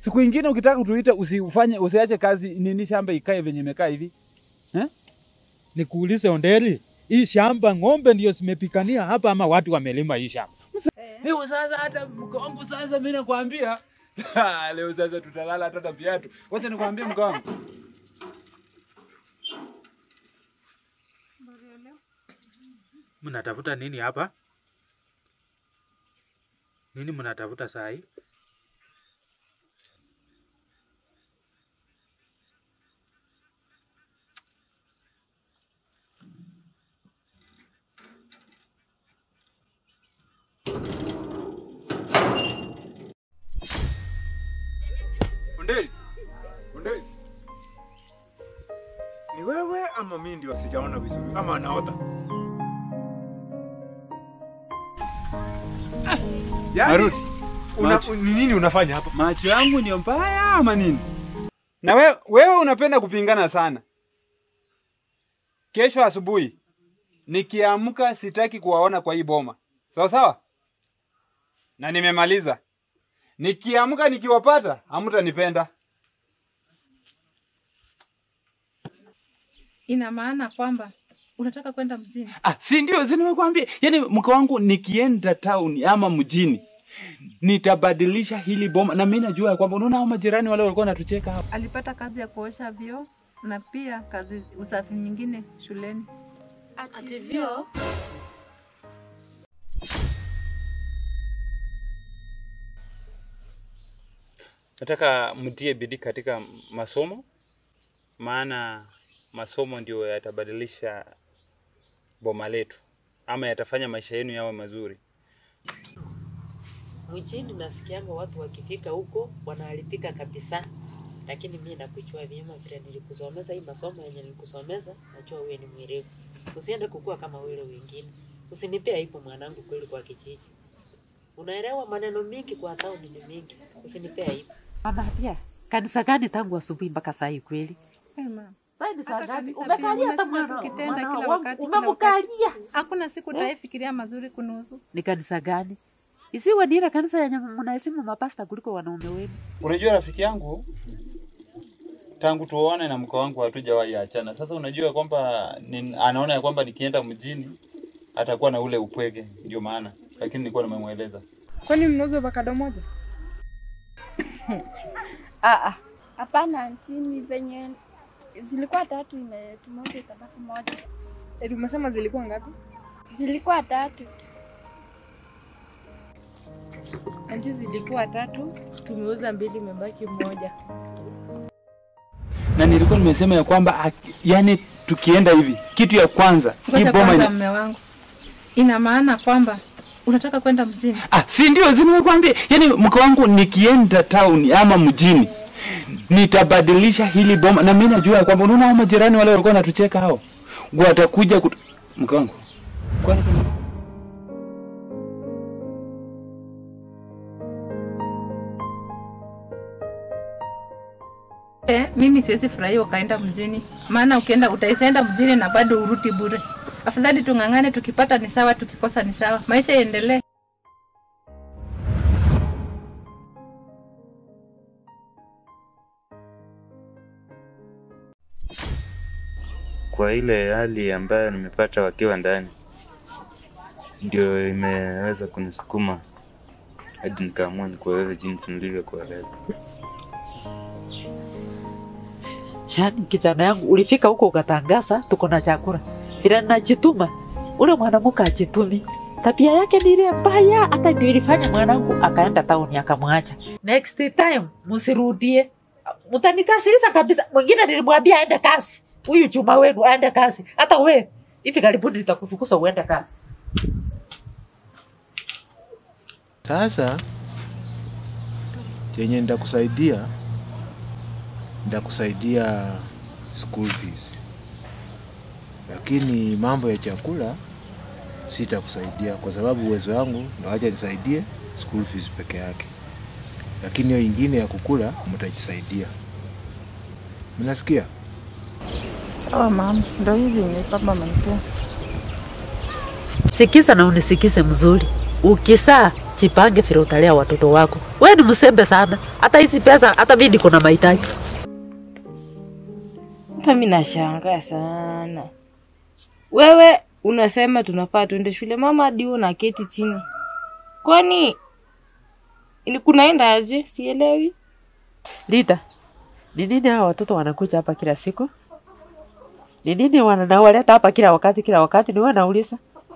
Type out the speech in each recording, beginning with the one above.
Siku ingine ukitaka kutuita usifanye usiache kazi nini shamba ikae venye imekaa hivi. Eh? Nikuulize Onderi, hii shamba ng'ombe ndio zimepikania hapa ama watu wamelima hii shamba? Leo sasa hata mke wangu sasa mimi nakwambia. Leo sasa tutalala hata na viatu. Wacha nikwambie mke wangu. Mnatafuta nini hapa? Nini mnatafuta saa hii? Onderi, Onderi, ni wewe ama mimi ndio sijaona vizuri ama anaota? Yaani, Marudi. una, Macho. ni nini unafanya hapa? Macho yangu ni mbaya ama nini? Na wewe wewe unapenda kupingana sana. Kesho asubuhi nikiamka sitaki kuwaona kwa hii boma. Sawa sawa? Na nimemaliza. Nikiamka nikiwapata hamtanipenda. Ina maana kwamba unataka kwenda mjini? Ah, si ndio, si nimekuambia. Yaani mke wangu nikienda town ama mjini nitabadilisha hili boma na mimi najua ya kwamba unaona hao majirani wale walikuwa wanatucheka hapa. Alipata kazi ya kuosha vyoo na pia kazi usafi nyingine shuleni. Ati vyo? Nataka mtie bidii katika masomo, maana masomo ndio yatabadilisha boma letu ama yatafanya maisha yenu yawe mazuri. Mjini nasikianga watu wakifika huko wanaharibika kabisa, lakini mi nakujua vyema vile nilikusomeza hii masomo yenye nilikusomeza, najua wewe ni mwerevu. Usiende kukua kama wale wengine, usinipea aibu mwanangu, kweli kwa kijiji. Unaelewa maneno mingi kwa tauni ni mingi, usinipea aibu. Mama pia kanisa gani tangu asubuhi mpaka saa hii kweli? Hey, mama. Sasa ni saa Hata ngapi? kabisa Umekalia pia, hata unasema mwana tukitenda mwana kila wangu, wakati, kila umemkalia. Hakuna siku utafikiria mazuri kunusu. Ni kanisa gani? Isiwe ni ile kanisa yenye mnaheshimu mapasta kuliko wanaume wenu. Unajua rafiki yangu, tangu tuone na mke wangu hatujawahi achana. Sasa unajua kwamba ni, anaona ya kwamba nikienda mjini atakuwa na ule upweke, ndio maana, lakini nilikuwa nimemweleza Kwani mnauza avocado moja? Ah, ah. Hapana anti, ni venye zilikuwa tatu ime tumeuza itabaki moja. Eti umesema zilikuwa ngapi? Zilikuwa tatu. Anti, zilikuwa tatu, tumeuza mbili, imebaki moja. Na nilikuwa nimesema ya kwamba aki- yani tukienda hivi, kitu ya kwanza hii Ngoja boma kwanza, ina... mme wangu, ina maana kwamba unataka kwenda mjini? Ah, si ndio, si nimekuambia. Yaani mke wangu nikienda town ama mjini nitabadilisha hili boma na mimi najua ya kwamba unaona hao majirani wale walikuwa wanatucheka hao. Watakuja kut... mke wangu. Kwani kuna- Eh, mimi siwezi furahia ukaenda mjini, maana ukienda utaisenda mjini na bado uruti bure. Afadhali tung'ang'ane, tukipata ni sawa, tukikosa ni sawa, maisha yaendelee. kwa ile hali ambayo nimepata wakiwa ndani, ndio imeweza kunisukuma hadi nikaamua nikueleze jinsi nilivyokueleza. Yaani kijana yangu ulifika huko ukatangaza tuko na chakula. Vile najituma, ule mwanamke ajitumi. Tabia yake ni ile mbaya, hata ndio ilifanya mwanangu akaenda tauni akamwacha. Next time msirudie, mtanikasirisha kabisa. Mwingine nilimwambia aende kazi, huyu chuma wenu aende kazi. Hata we hivi karibuni nitakufukuza uende kazi. Sasa chenye nitakusaidia nitakusaidia school fees, lakini mambo ya chakula sitakusaidia kwa sababu uwezo wangu ndo acha nisaidie school fees peke yake, lakini hiyo ingine ya kukula mtajisaidia. Mnasikia? Sawa mama, ndo hizi ni baba amenipea. Sikiza na unisikize mzuri. Ukisaa jipange vile utalea watoto wako. Wewe ni msembe sana, hata hizi pesa, hata mimi niko na mahitaji. Hata mi nashangaa sana. Wewe unasema tunafaa tuende shule, mama hadi wewe unaketi chini. Kwani ili kunaenda aje? Sielewi. Lita, ni nini hawa watoto wanakuja hapa kila siku? Ni nini wanawaleta hapa kila wakati kila wakati? Ni wewe nauliza.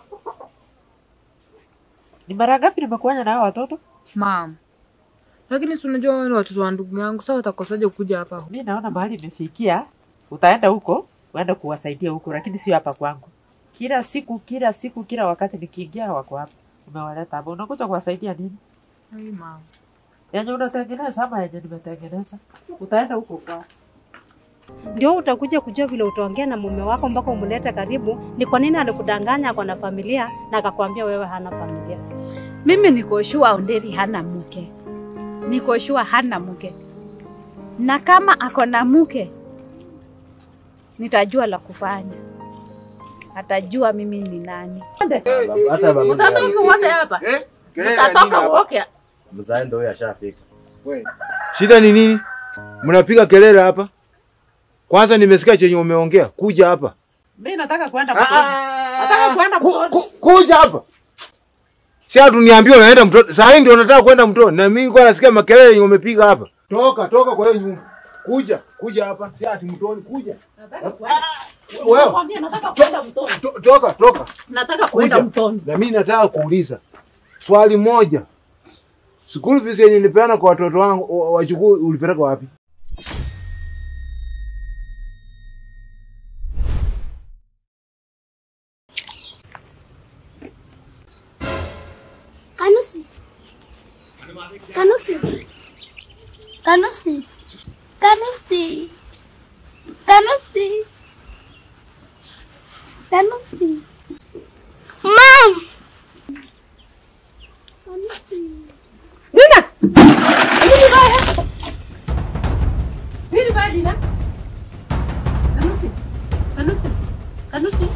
Ni mara ngapi nimekuanya na hawa watoto? Mam, lakini si unajua wewe ni watoto wa ndugu yangu, sasa watakosaje kuja hapa? Mi naona mahali imefikia, utaenda huko uende kuwasaidia huko, lakini sio hapa kwangu. Kila siku kila siku kila wakati nikiingia wako hapa, umewaleta hapa, unakuja kuwasaidia nini? Ai mam. Yenye unatengeneza ama yenye nimetengeneza? Utaenda huko kwao. ndio utakuja kujua vile utaongea na mume wako mpaka umlete karibu. Ni kwa nini alikudanganya ako na familia na akakwambia wewe hana familia? Mimi niko sure Onderi hana mke, niko sure hana mke, na kama ako na mke nitajua la kufanya, atajua mimi ni nani. Mtatoka wote hapa, mtatoka wote. Mzae ndo huyo ashafika. Shida ni nini? Mnapiga kelele hapa? Kwanza nimesikia chenye umeongea. Kuja hapa. Mimi nataka kwenda mtoni. Nataka kwenda mtoni. Kuja hapa. Si atu niambie unaenda mtoni. Saa hii ndio nataka kwenda mtoni. Na mimi kwa nasikia makelele yenye umepiga hapa. Toka, toka kwa hiyo nyumba. Kuja, kuja hapa. Si ati mtoni, kuja. Wewe. Nakwambia nataka kwenda mtoni. To- Toka, toka. Nataka kwenda Kuja. mtoni. Na mimi nataka kuuliza swali moja. School fees yenye nilipeana kwa watoto wangu wa- wachukuu ulipeleka wapi? Kanusi. Kanusi. Kanusi. Kanusi. Kanusi. Kanusi. Mom. Kanusi. Nina! Nini baya? Nini baya Dina? Kanusi. Kanusi. Kanusi.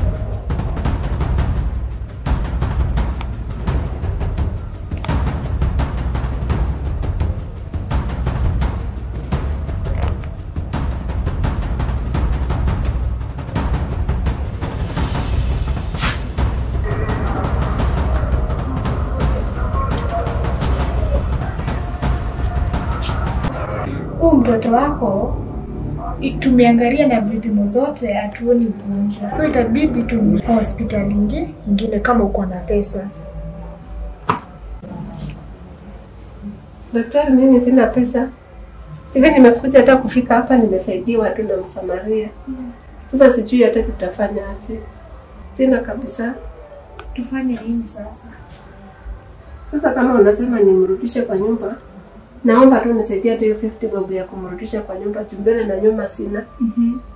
huu mtoto wako i- tumeangalia na vipimo zote hatuoni ugonjwa, so itabidi tu hospitali ingi- ingine kama uko na pesa. Daktari, mimi sina pesa hivi, nimekuja hata kufika hapa nimesaidiwa tu na Msamaria. Sasa sijui hata tutafanya aje, sina kabisa. Tufanye nini sasa? Sasa kama unasema nimrudishe kwa nyumba, naomba tu nisaidie hata hiyo 50 bob ya kumrudisha kwa nyumba, juu mbele na nyuma sina. Mhm.